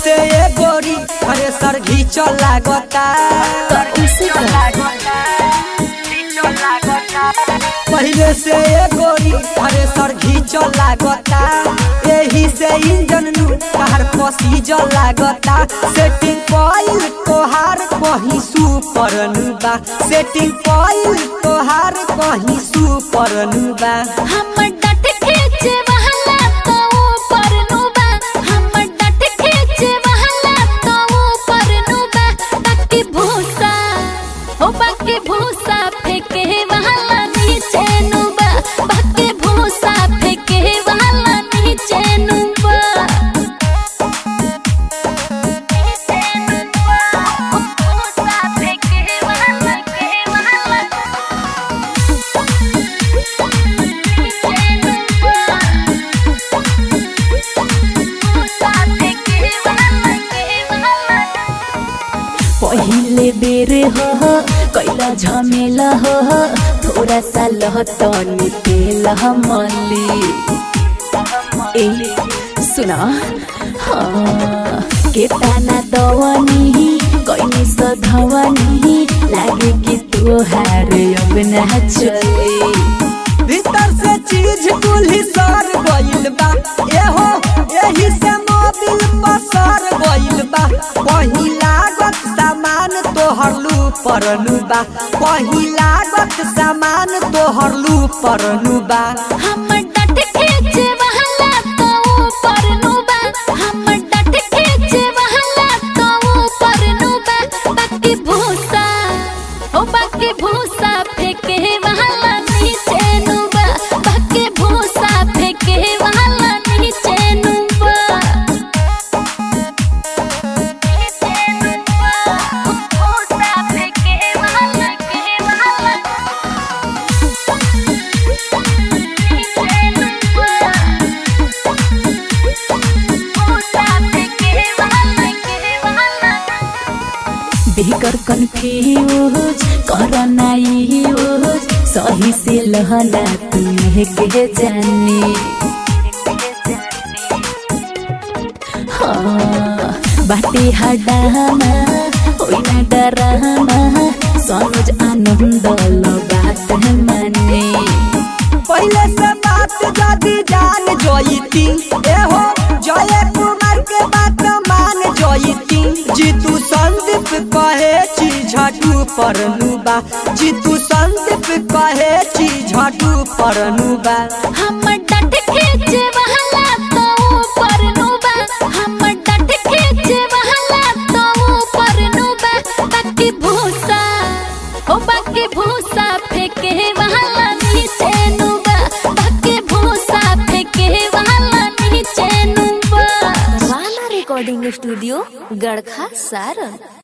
से ये गोरी अरे सर घीच लागता उसे का पहले से ये गोरी अरे सर घीच लागता यही से इंजन नु कार पसीज लागता सेटिंग पॉइल तोहार कहीं सुपर नु बा सेटिंग पॉइल तोहार कहीं सुपर नु बा हमर डट खींचे वहला तो ऊपर नुबा हमर डट खींचे वहला तो ऊपर नुबा बाकी भूसा ओ बाकी भूसा फेंके वहला नीचे नुबा बाकी भूसा फेंके वहला नीचे नुबा नीचे नुबा भूसा फेंके वहला के वहला पहिले बेर हो कैला झमेला हो थोड़ा सा लहतनी तेल मली ए सुना हाँ के ताना दवनी कैनी सधवनी लागे कि तोहार अब ना चली भीतर से चीज कुल्ही सर गइल बा एहो एही से मोबिल पसर गइल बा कहीं लागत सामान तोहर लू परनु बा कहीं लागत सामान तोहर लू परनु बा हमर डट खींचे वहला तो ऊपर नुबा हमर डट खींचे वहला तो ऊपर नुबा बाकी भूसा ओ बाकी भूसा फेंके वहला नीचे नुबा बाकी भूसा फेंके वहला नीचे नुबा नीचे नुबा भूसा फेंके वहला के वहला बेकर कन्फ्यूज करना यूज सही से लहला तुम्हें के जानी हाँ बाटे हडामा होई ना डरामा सनोज आनंद लो बात माने पहले से बात जदी जान जोईती एहो जय कुमार के बात मान जोईती जीतू संदीप कहे छी झटू परनु बा जीतू संदीप कहे छी झटू परनु बा हमर डट खींचे वहला तो ऊपर नुबा हमर डट खींचे वहला तो ऊपर नुबा बाकी भूसा ओ बाकी भूसा फेंके वहला नीचे नुबा बाकी भूसा फेंके वहला नीचे नुबा वाला रिकॉर्डिंग स्टूडियो गड़खा सारन